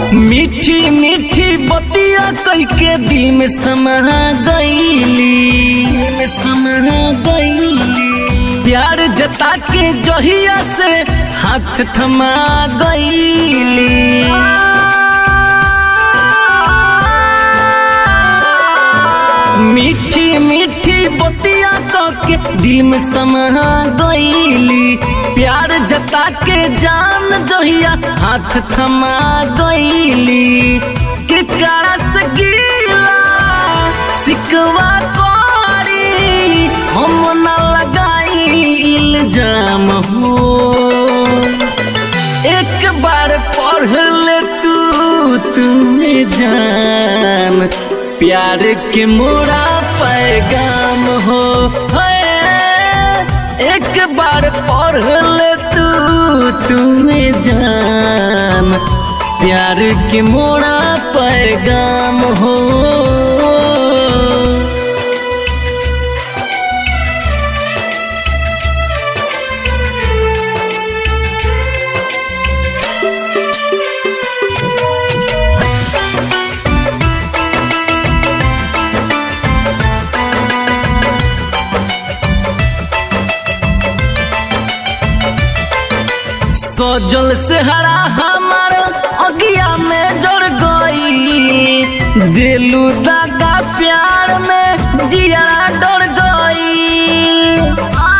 मीठी मीठी बतिया कई के दिल में समा गईली दिल में समा गईली प्यार जता के जहिया से हाथ थमा गईली मीठी मीठी बतिया के दिल में समा गईली प्यार जता के जान जहिया हाथ थमा गईली के कारा से गीला सिकवा कोरी हम न लगाई इल्जाम हो एक बार पढ़ ले तू तुम्हें जान प्यार के मोरा पैगाम हो है एक बार पढ़ ले तू तुम्हें जान प्यार के मोरा पैगाम हो सजल से हरा हमार अगिया में जड़ गई दिलू दादा प्यार में जिया डर गई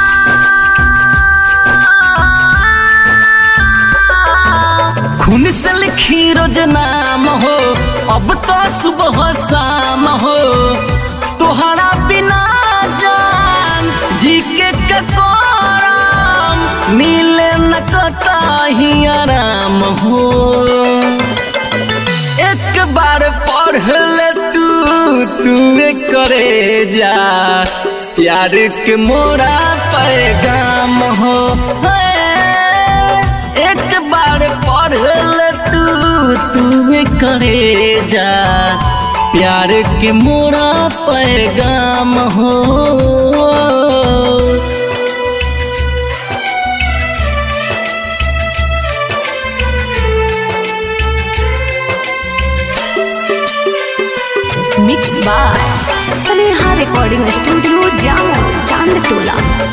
खून से लिखी रोज नाम हो अब तो सुबह शाम हो तोहरा बिना जान जी के ककोराम मिले न कताही आराम हो एक बार पढ़ ले तू तू करे जा प्यार के मोरा पैगाम हो है। एक बार पढ़ ले तू तू करे जा प्यार के मोरा पैगाम हो mix by Sneha recording studio जामो चांद टोला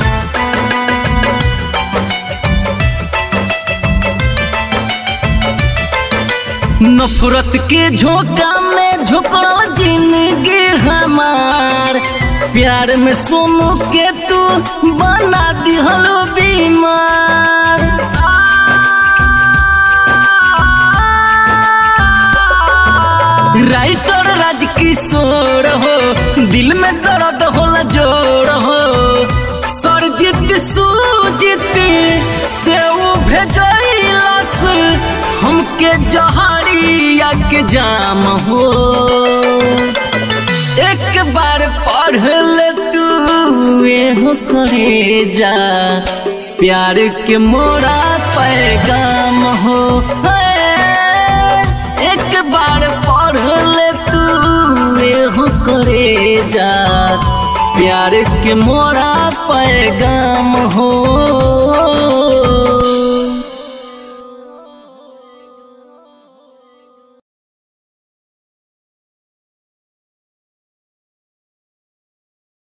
नफरत के झोंका में झोंकल जिंदगी हमार प्यार में सोनू के तू बना दिहल बीमार राइटर राजकिशोर हो दिल में दर्द होला जोड़ हो सरजित सूजित से वो भेजलस हमके जहरिया के जाम हो एक बार पढ़ ले तू एहो करे जा प्यार के मोरा पैगाम हो है। एक बार पढ़ ले तू एहो करे जा प्यार के मोरा पैगाम हो